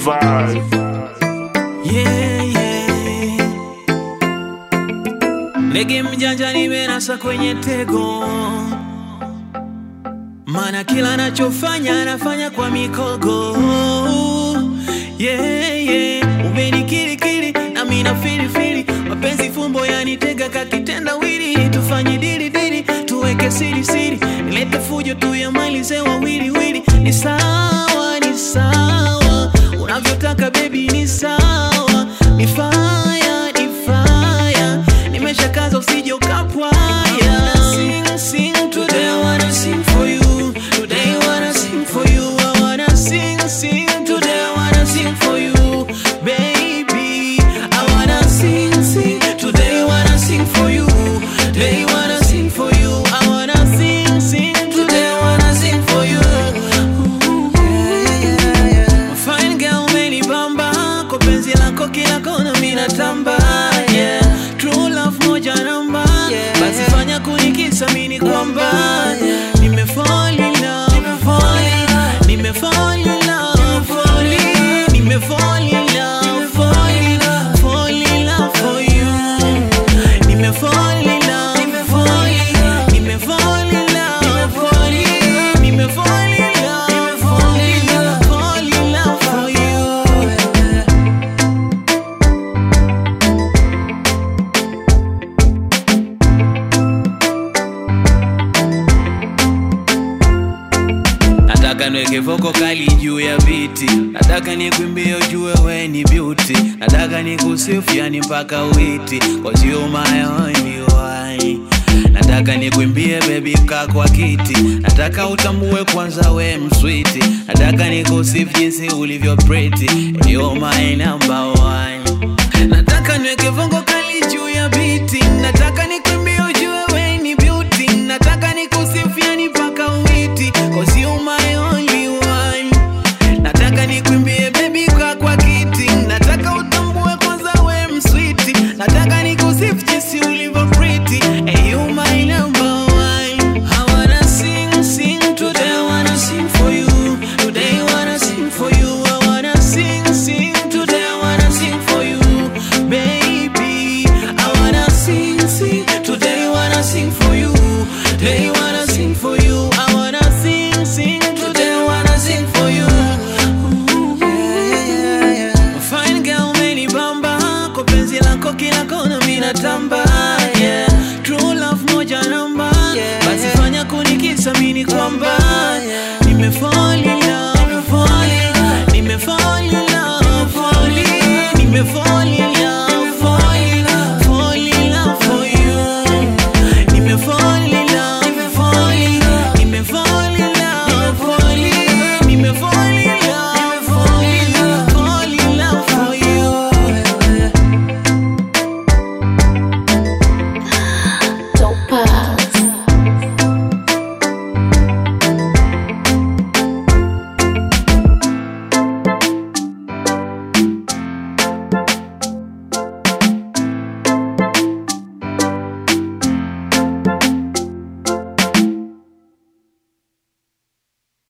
vibe. Yeah, yeah. Ndege mjanja nimenasa kwenye tego, mana kila anachofanya anafanya kwa mikogo. Yeah, yeah. Umenikirikiri na mina filifili, mapenzi fumbo yanitega kakitenda wili, tufanye dili dili, tuweke siri siri, nilete fujo tuyamalize wawili wili. Ni sawa, ni sawa, unavyotaka baby, ni sawa, ni fire, ni fire, nimeshakaza usije ukapwaya. Sing, sing today, I wanna sing for you. Today I wanna sing for you. I wanna sing, sing today. I wanna sing for you, baby. I wanna sing, sing today. I wanna sing for you. Today I wanna sing for you. I wanna sing, sing today. I wanna sing for you. Ooh, yeah, yeah, yeah. Fine girl, umenibamba kwa penzi lako kila kona mimi natamba. Yeah. True love moja namba. Basi fanya kunikisa mimi kwamba nime fall in love, fall in love. Nime fall in love, fall in. Nime fall in love, fall in love, fall in love for you. Nime fall in love, fall in. Nime fall in love, fall in. Nime fall in love, fall in, fall in love for you. Nataka niweke voko kali juu ya viti, nataka nikwimbie ujue we ni beauty, nataka nikusifu yani mpaka witi, cause you my only one. Nataka nikwimbie baby kaa kwa kiti, nataka utambue kwanza we mswiti, nataka nikusifu jinsi ulivyo pretty, you my number one. Nataka niweke vongo kali juu ya biti, nataka nikwimbie ujue we ni beauty, nataka nikusifu yani mpaka witi, cause you my only one. Nataka nikwimbie baby kwa kwa kiti, nataka utambue kwanza we mswiti, nataka nikusifu jinsi ulivyo pretty, and you my number one. I wanna sing, sing today, I wanna sing for you. Today I wanna sing for you. I wanna sing, sing today, I wanna sing for you, baby. I wanna sing, sing today, I wanna sing for you. Today I wanna sing for you. I wanna sing, sing today, I wanna sing for you. Ooh, yeah, yeah, yeah. Fine girl, umenibamba kwa penzi lako kila kona mimi natamba. Yeah. True love moja namba. Basi fanya kunikisa mimi kwamba